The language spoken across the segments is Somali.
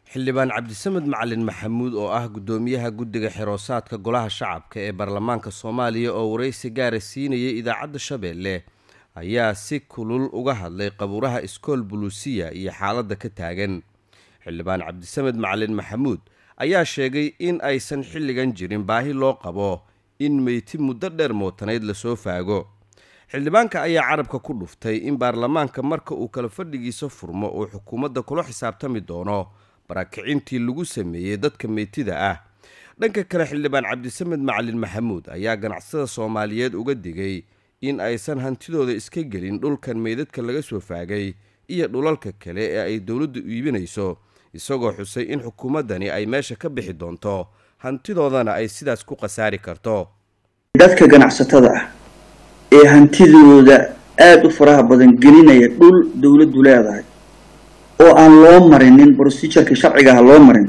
xildhibaan cabdisamed macalin maxamuud oo ah guddoomiyaha guddiga xiroosaadka golaha shacabka ee baarlamaanka soomaaliya oo waraysi gaara siinayay idaacadda shabeelle ayaa si kulul uga hadlay qabuuraha iskool buluusiya iyo xaaladda ka taagan xildhibaan cabdisamed macalin maxamuud ayaa sheegay in aysan xilligan jirin baahi loo qabo in meyti muddo dheer mootanayd lasoo faago xildhibaanka ayaa carabka ku dhuftay in baarlamaanka marka uu kala fadhigiisa furmo uu xukuumadda kula xisaabtami doono baraakicintii lagu sameeyey dadka meytida ah dhanka kale xildhibaan cabdisamed macalin maxamuud ayaa ganacsada soomaaliyeed uga digay in aysan hantidooda iska gelin dhulkan meydadka laga soo faagay iyo dhulalka kale ee ay dowladdu iibinayso isagoo xusay in xukuumaddani ay meesha ka bixi doonto hantidoodana ay sidaas ku khasaari karto dadka ganacsatada ah ee hantidooda aada u faraha badan gelinaya dhul dowladdu leedahay oo aan loo marinin procedureka sharcigaha loo marin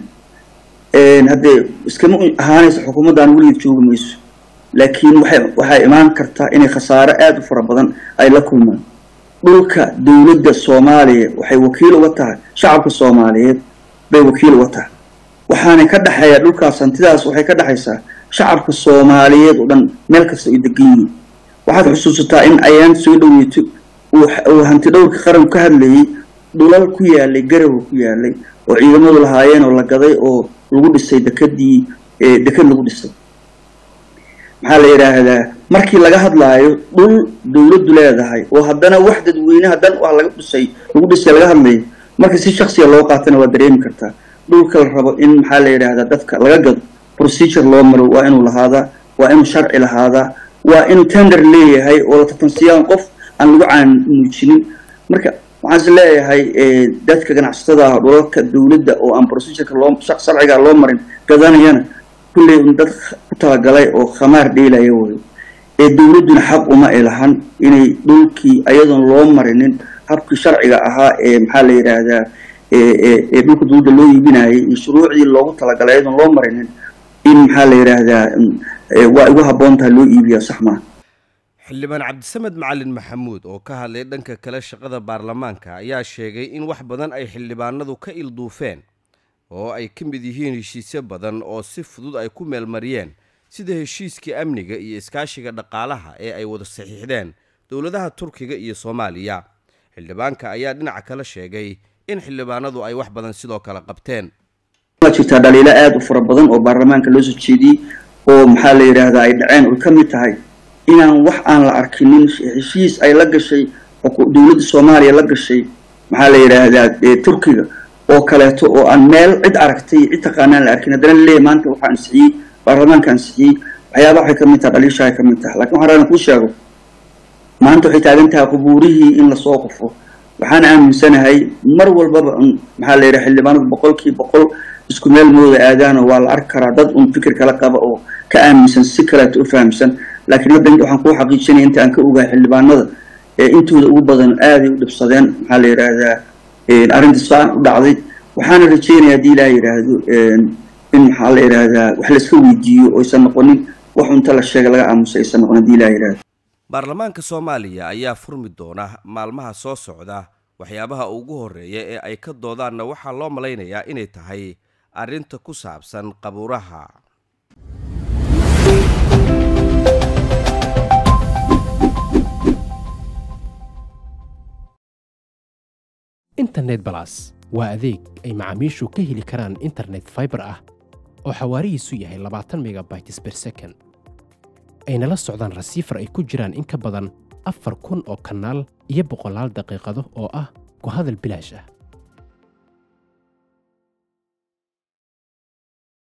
haddee iskama ahaanaysa xukuumaddan weligeed joogi mayso laakiin waxay waxay imaan kartaa inay khasaaro aada u fara badan ay la kulmaan dhulka dowladda soomaaliya waxay wakiil uga tahay shacabka soomaaliyeed bay wakiil uga tahay waxaana ka dhexeeya dhulkaas hantidaas waxay ka dhexaysaa shacabka soomaaliyeed oo dhan meel kasta ay degan yihiin waxaad xusuusataa in ayaan soo dhaweyto uu hanti dhowrka qaran ka hadlayay dhulal ku yaalay garawa ku yaalay oo ciidamadu lahaayeen oo la gaday oo lagu dhisay dekadii dekad lagu dhisay maxaa la yidhaahdaa markii laga hadlaayo dhul dowladdu leedahay oo haddana wax dadweyneha dan ah laga dhisay lagu dhisay laga hadlayo marka si shaksiya loo qaatana waa dareemi kartaa dhulka la rabo in maxaa la yidhaahdaa dadka laga gado procedure loo maro waa inuu lahaadaa waa inuu sharci lahaadaa waa inuu tender leeyahay oo la tartansiyaan qof aan lagu caan muujinin marka waxaan is leeyahay dadka ganacsatada ah dhulalka dowladda oo aan procedureka loo sharciga loo marin gadanayana kulley un dad ku talagalay oo khamaar dheelaya wayo ee dowladduna xaq uma ay lahan inay dhulkii ayadoon loo marinin habkii sharciga ahaa ee maxaa la yidhaahdaa ee dhulka dowladda loo iibinayay iyo shuruucdii loogu talagalay ayadoon loo marinin in maxaa la yidhaahdaa waa igu habboon tahay loo iibiyaa sax maa xildhibaan cabdisamed macalin maxamuud oo ka hadlay dhanka kale shaqada baarlamaanka ayaa sheegay in wax badan ay xildhibaanadu ka ilduufeen oo ay ka mid yihiin heshiisyo badan oo si fudud ay ku meelmariyeen sida heshiiskii amniga iyo iskaashiga dhaqaalaha ee ay wada saxiixdeen dowladaha turkiga iyo soomaaliya xildhibaanka ayaa dhinaca kale sheegay in xildhibaanadu ay wax badan sidoo kale qabteen waa jirtaa dhaliilo aada u fara badan oo baarlamaanka loo soo jeediyey oo maxaa la yidhaahdaa ay dhaceen oy ka mid tahay inaan wax aan la arkinin heshiis ay la gashay dowladda soomaaliya la gashay maxaa la yidhaahdaa turkiga oo kaleeto oo aan meel cid aragtay cid taqaanaan la arkin haddana laleeyahy maanta waxaa ansixiyey baarlamaanka ansixiyey waxyaabaha waxay ka mid tahay dhaliisha ay ka mid tahay lakin waxaan rabaa kuu sheego maanta waxay taagan tahay qubuurihii in lasoo qufo waxaan aaminsanahay mar walbaba maxaa la yidhaha xildhibaanadu boqolkii boqol isku meel mooda aadaano waa la arki karaa dad un fikir kala qaba oo ka aaminsan si kaleeto u fahamsan laakiin hadda waxaan kuu xaqiijinaya inta aan ka ogahay xildhibaanada ee intooda ugu badan aaday u dhibsadeen maxaa la yidhaahdaa arrinta saan u dhacday waxaana rajeynaya haddii ilaah yidhaahdo in maxaa la yidhaahdaa wax layska weydiiyo oo aysan noqonin wax unta la sheega laga aamusay aysan noqon haddii ilaah yidhahdo baarlamaanka soomaaliya ayaa furmi doona maalmaha soo socda waxyaabaha ugu horreeya ee ay ka doodaanna waxaa loo malaynayaa inay tahay arrinta ku saabsan qabuuraha internet balas waa adeeg ay macaamiishu ka heli karaan internet faibar ah oo xawaarihiisu yahay labaatan megabytes ber second ayna la socdaan rasiifar ay ku jiraan in ka badan afar kun oo kanaal iyo boqolaal daqiiqado oo ah ku hadal bilaash ah